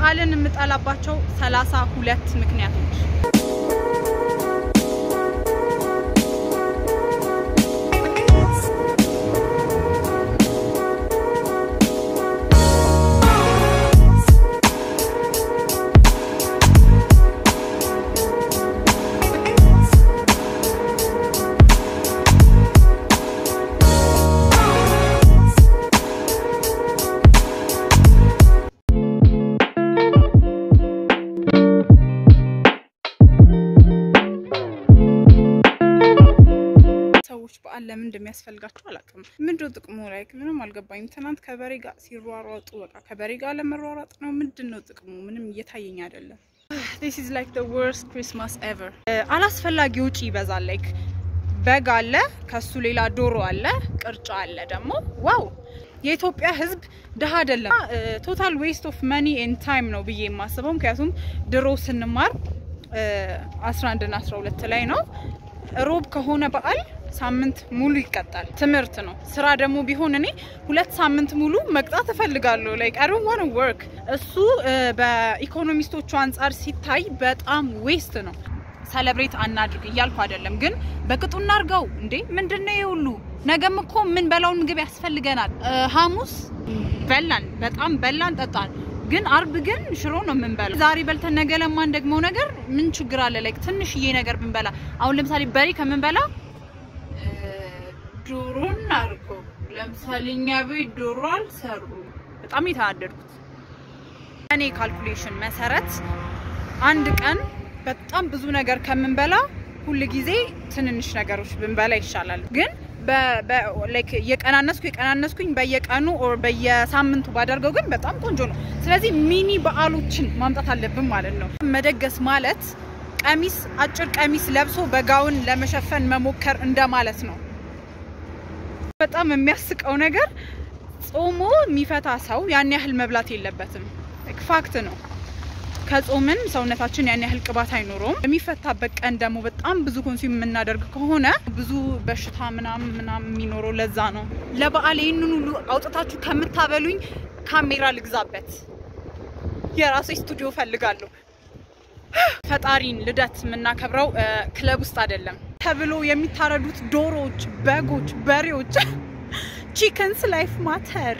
በዓልን የምጠላባቸው ሰላሳ ሁለት ምክንያቶች ሰዎች በዓል ለምን እንደሚያስፈልጋቸው አላውቅም። ምንድነው ጥቅሙ? ላይ ምንም አልገባኝም። ትናንት ከበሬ ጋር ሲሯሯጡ በቃ ከበሬ ጋር ለመሯሯጥ ነው። ምንድን ነው ጥቅሙ? ምንም እየታየኝ አይደለም። this is like the worst Christmas ever። አላስፈላጊ ውጪ ይበዛል። ላይክ በግ አለ፣ ከሱ ሌላ ዶሮ አለ፣ ቅርጫ አለ ደግሞ ዋው የኢትዮጵያ ሕዝብ ድሀ አይደለም። ቶታል ዌስት ኦፍ መኒ ኤንድ ታይም ነው ብዬ የማስበው ምክንያቱም ድሮ ስንማር 11 እና 12 ላይ ነው ሮብ ከሆነ በዓል ሳምንት ሙሉ ይቀጣል። ትምህርት ነው። ስራ ደግሞ ቢሆን እኔ ሁለት ሳምንት ሙሉ መቅጣት እፈልጋለሁ። ላይክ አይ ዶንት ዋንት ወርክ። እሱ በኢኮኖሚስቶቹ አንጻር ሲታይ በጣም ዌስት ነው። ሰለብሬት አናድርግ እያልኩ አይደለም፣ ግን በቅጡ እናርገው። እንዴ ምንድነው ይሄ ሁሉ? ነገም እኮ ምን በላውን ምግብ ያስፈልገናል። ሐሙስ በላን፣ በጣም በላን፣ ጠጣን። ግን አርብ ግን ሽሮ ነው የምንበላ። ዛሬ በልተን ነገ ለማን ደግሞ ነገር ምን ችግር አለ? ላይክ ትንሽዬ ነገር ብንበላ አሁን ለምሳሌ በሬ ከምንበላ ዶሮ እናድርገው። ለምሳሌ እኛ ቤት ዶሮ አልሰሩ። በጣም የተናደድኩት እኔ ካልኩሌሽን መሰረት አንድ ቀን በጣም ብዙ ነገር ከምንበላ ሁል ጊዜ ትንንሽ ነገሮች ብንበላ ይሻላል። ግን የቀናነስኩ የቀናነስኩኝ በየቀኑ ኦር በየሳምንቱ ባደርገው ግን በጣም ቆንጆ ነው። ስለዚህ ሚኒ በዓሎችን ማምጣት አለብን ማለት ነው። መደገስ ማለት ቀሚስ አጭር ቀሚስ ለብሶ በጋውን ለመሸፈን መሞከር እንደማለት ነው። በጣም የሚያስቀው ነገር ጾሞ የሚፈታ ሰው ያን ያህል መብላት የለበትም። ፋክት ነው። ከጾምን ሰውነታችን ያን ያህል ቅባት አይኖረውም። የሚፈታበት ቀን ደግሞ በጣም ብዙ ኮንሱም የምናደርግ ከሆነ ብዙ በሽታ ምናምን ምናምን የሚኖረው ለዛ ነው። ለበዓል ይህንን ሁሉ አውጥታችሁ ከምታበሉኝ ካሜራ ልግዛበት፣ የራሴ ስቱዲዮ ፈልጋለሁ። ፈጣሪን ልደት የምናከብረው ክለብ ውስጥ አይደለም ተብሎ የሚታረዱት ዶሮዎች፣ በጎች፣ በሬዎች ቺክንስ ላይፍ ማተር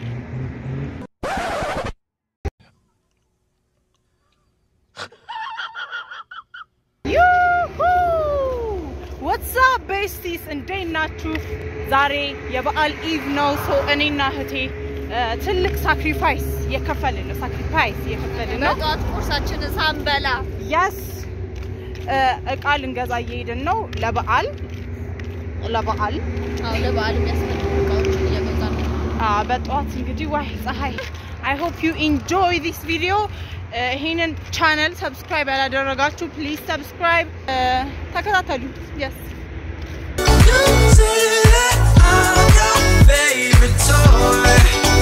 ወትሳ ቤስቲስ እንዴት ናችሁ? ዛሬ የበዓል ኢቭ ነው። ሰው እኔና እህቴ ትልቅ ሳክሪፋይስ የከፈልን ነው። ሳክሪፋይስ የከፈልን ነው። በጠዋት ቁርሳችንን ሳንበላ ያስ እቃ ልንገዛ እየሄድን ነው። ለበዓል ለበዓል አዎ፣ ለበዓል የሚያስፈልጉ እቃዎችን እየገዛን ነው። በጠዋት እንግዲህ ዋይ ፀሐይ አይ ሆፕ ዩ ኢንጆይ ዲስ ቪዲዮ። ይሄንን ቻነል ሰብስክራይብ ያላደረጋችሁ ፕሊዝ ሰብስክራይብ ተከታተሉ። የስ favorite toy,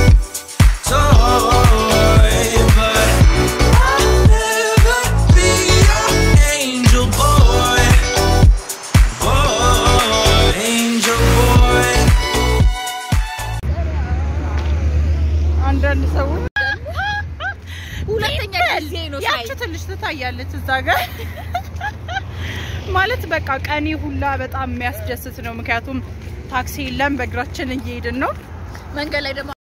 toy, but I'll never be your angel boy, boy, angel boy. አንዳንድ ሰዎች ሁለተኛ ጊዜ ነው ሳይ ያቺ ትንሽ ትታያለች እዛ ጋር ማለት በቃ ቀኔ ሁላ በጣም የሚያስደስት ነው። ምክንያቱም ታክሲ የለም፣ በእግራችን እየሄድን ነው። መንገድ ላይ ደግሞ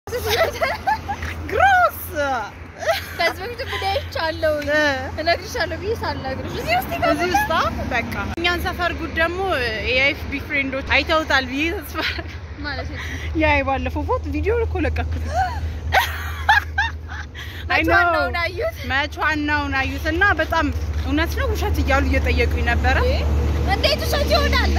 ግሮስ ከዚህ በፊት ምን አይቻለሁ እነግርሻለሁ ብዬ ሳልነግርሽ እዚህ ውስጥ እዚህ ውስጥ በቃ እኛን ሰፈር ጉድ ደግሞ የኤፍቢ ፍሬንዶች አይተውታል ብዬ ተስፋ ማለት ነው። ያ የባለፈው ፎቶ ቪዲዮ እኮ ለቀኩት። አይ ኖ ዋናውን አዩት መች ዋናውን አዩት እና በጣም እውነት ነው ውሸት እያሉ እየጠየቁኝ ነበረ። እንዴት ውሸት ይሆናል?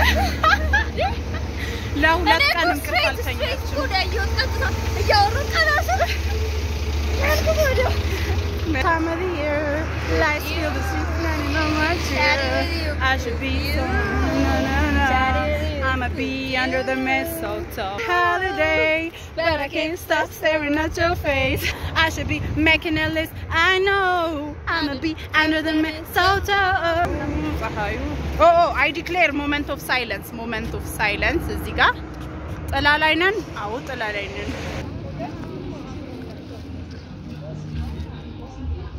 ለሁለት እኔ ቀን እኮ እንቅልፍ ስትሬት ስትሬት አልተኛችም። እኮ ነው ያየሁት። ቀጥታ እያወራን ከራሱ ያልኩት ወዲያው Time of the year, lights feel the sweet and no more cheer. I should be so no no no. I'ma be under the mistletoe holiday, but I can't stop staring at your face. I should be making a list. I know I'ma be under the mistletoe. Oh, oh, I declare moment of silence. Moment of silence. እዚህ ጋር ጥላ ላይ ነን። አዎ ጥላ ላይ ነን።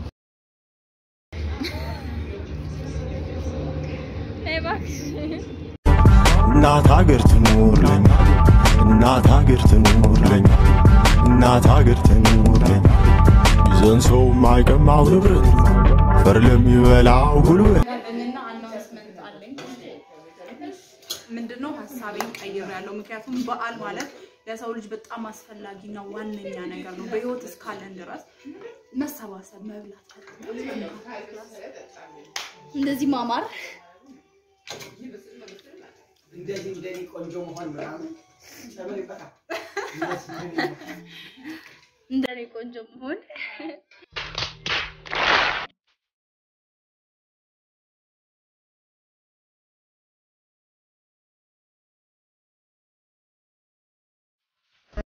እባክሽ እናት ሀገር ትኑርልኝ እናት ሀገር ትኑርልኝ እናት ሀገር ትኑርልኝ ይዘን ሰው ማይቀማው ንብረት ፈር ለሚበላው ጉልበት እና አናውንስመንት አለኝ። ምንድነው ሀሳቤን ቀይር ያለው ምክንያቱም በዓል ማለት ለሰው ልጅ በጣም አስፈላጊና ዋነኛ ነገር ነው። በህይወት እስካለን ድረስ መሰባሰብ፣ መብላት፣ እንደዚህ ማማር እንደዚህ እንደኔ ቆንጆ መሆን ምናምን ጨምርበታል። እንደኔ ቆንጆ መሆን